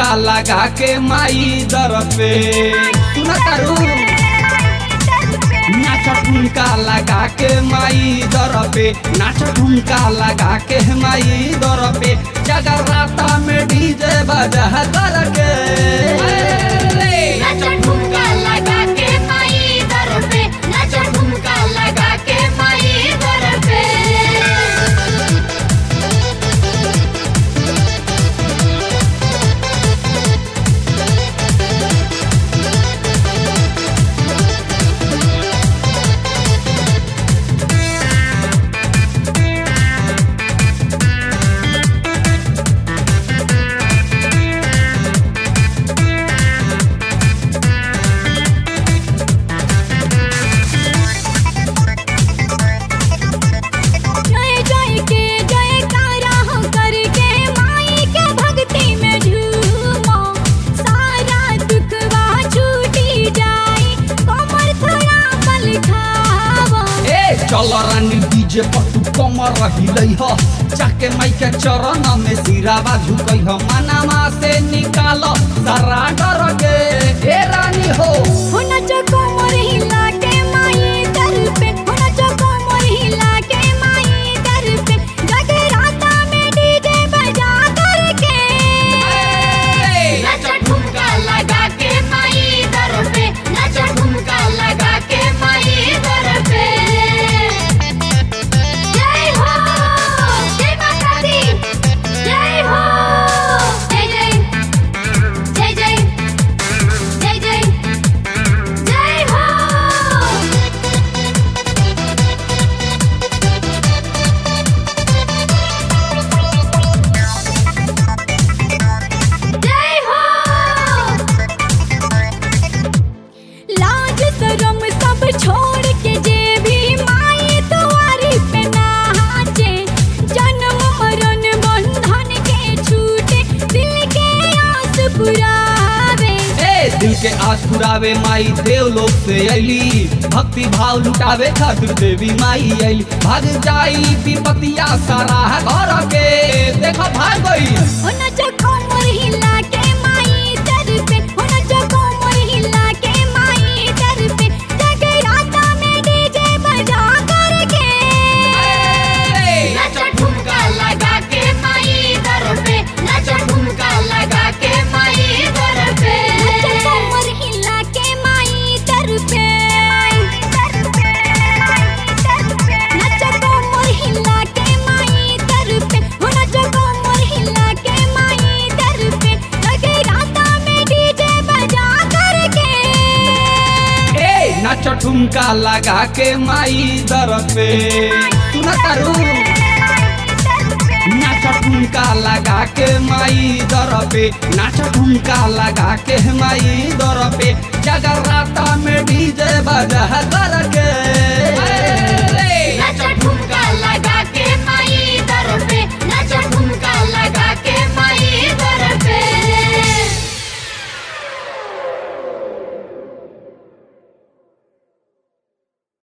ठुमका लगा के माई दर पे सुना तारू नाच ठुमका लगा के माई दर पे नाच ठुमका लगा के माई दर पे जगराता में डीजे बजा कर के नाच ठुमका लगा के माई दर पे नाच ठुमका लगा के माई दर पे जय जय के जयकारा हो करके माई के भक्ति में झूमो सारा दुखवा छूटी जाए कमर थोड़ा बल खावो ए चल रानी डीजे पर तू कमर रहिलै ह जाके माई के चरण में सिरावा झुकै ह मनामा से निकाल सारा डर के ए रानी हो हो नचो कमर हिला के माई दर पे हो नचो कमर हिला के माई दर पे जगराता में डीजे बजा करके नाच ठुमका लगा के माई दर पे नाच ठुमका लगा के माई दर पे जय हो जय माता दी जय हो जय जय जय जय जय जय जय हो जय हो लाज शरम सब छोड़ के जे भी माई दुआरी पे नाचे जन्म मरण बंधन के छूटे दिल के आस पुरावे ए दिल के आस पुरावे माई देव लोक से अली भक्ति भाव लुटावे खातिर देवी माई अली भाग जाई विपतिया सारा घर के देखो भाग गई हो नचो कमर हिला के माई दर पे हो नचो कमर हिला के माई दर पे जगराता में डीजे बजा करके नाच ठुमका लगा के माई दर पे नाच ठुमका लगा के माई दर पे नाच कमर हिला के माई दर पे नाच कमर हिला के माई दर पे हो नाच कमर हिला के माई दर पे जगराता में डीजे बजा करके ए नाच ठुमका लगा के माई दर पे सुना तारू नाच ठुमका लगा के माई दर पे नाच ठुमका लगा के माई दर पे जगराता में डीजे बजा